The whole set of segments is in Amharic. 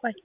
ቆይ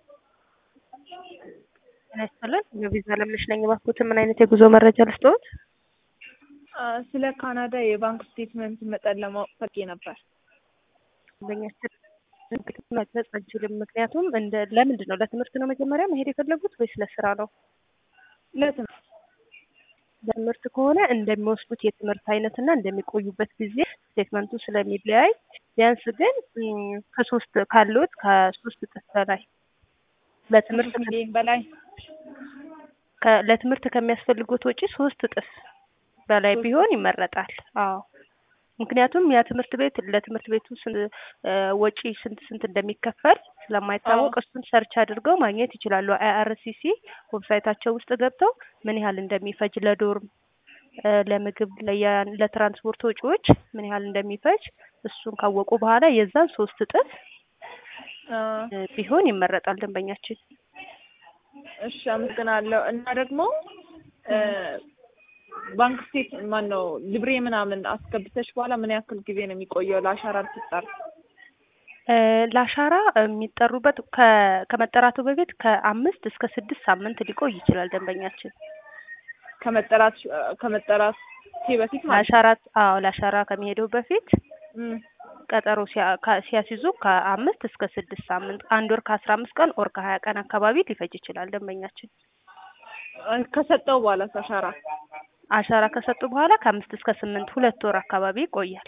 ጤና ይስጥልን የቪዛ ለምነሽ ነኝ። እባክዎትን ምን አይነት የጉዞ መረጃ ልስጥዎት? ስለ ካናዳ የባንክ ስቴትመንት መጠን ለማወቅ ፈልጌ ነበር። በኛችን መግለጽ አንችልም። ምክንያቱም እንደ ለምንድን ነው ለትምህርት ነው መጀመሪያ መሄድ የፈለጉት ወይስ ለስራ ነው? ለትምህርት ለትምህርት ከሆነ እንደሚወስዱት የትምህርት አይነትና እንደሚቆዩበት ጊዜ ስቴትመንቱ ስለሚለያይ ቢያንስ ግን ከሶስት ካሉት ከሶስት እጥፍ በላይ ለትምህርት ሚሊዮን በላይ ከ- ለትምህርት ከሚያስፈልጉት ወጪ ሶስት እጥፍ በላይ ቢሆን ይመረጣል። አዎ ምክንያቱም ያ ትምህርት ቤት ለትምህርት ቤቱ ስንት እ ወጪ ስንት ስንት እንደሚከፈል ስለማይታወቅ እሱን ሰርች አድርገው ማግኘት ይችላሉ። አይአርሲሲ ዌብሳይታቸው ውስጥ ገብተው ምን ያህል እንደሚፈጅ ለዶርም እ ለምግብ ለያ- ለትራንስፖርት ወጪዎች ምን ያህል እንደሚፈጅ እሱን ካወቁ በኋላ የዛን ሶስት እጥፍ አ፣ እ ቢሆን ይመረጣል ደንበኛችን። እሺ አመሰግናለሁ። እና ደግሞ እ ባንክ ስቴት ማን ነው ልብሬ ምናምን አስገብተሽ በኋላ ምን ያክል ጊዜ ነው የሚቆየው ለአሻራ ልትጠር? እ ለአሻራ የሚጠሩበት ከ- ከመጠራቱ በፊት ከአምስት እስከ ስድስት ሳምንት ሊቆይ ይችላል ደንበኛችን። ከመጠራት ከመጠራት በፊት ማለት ነው። ለአሻራ አዎ ለአሻራ ከሚሄደው በፊት እም፣ ቀጠሮ ሲያ- ካ- ሲያስይዙ ከአምስት እስከ ስድስት ሳምንት አንድ ወር ከአስራ አምስት ቀን ኦር ከሀያ ቀን አካባቢ ሊፈጅ ይችላል ደንበኛችን። ከሰጠው በኋላ አሻራ አሻራ ከሰጡ በኋላ ከአምስት እስከ ስምንት ሁለት ወር አካባቢ ይቆያል።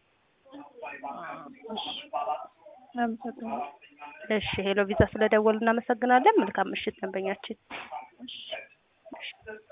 እሺ አመሰግናለሁ። እሺ ሄሎ ቪዛ ስለደወሉ እናመሰግናለን። መልካም ምሽት ደንበኛችን። እሺ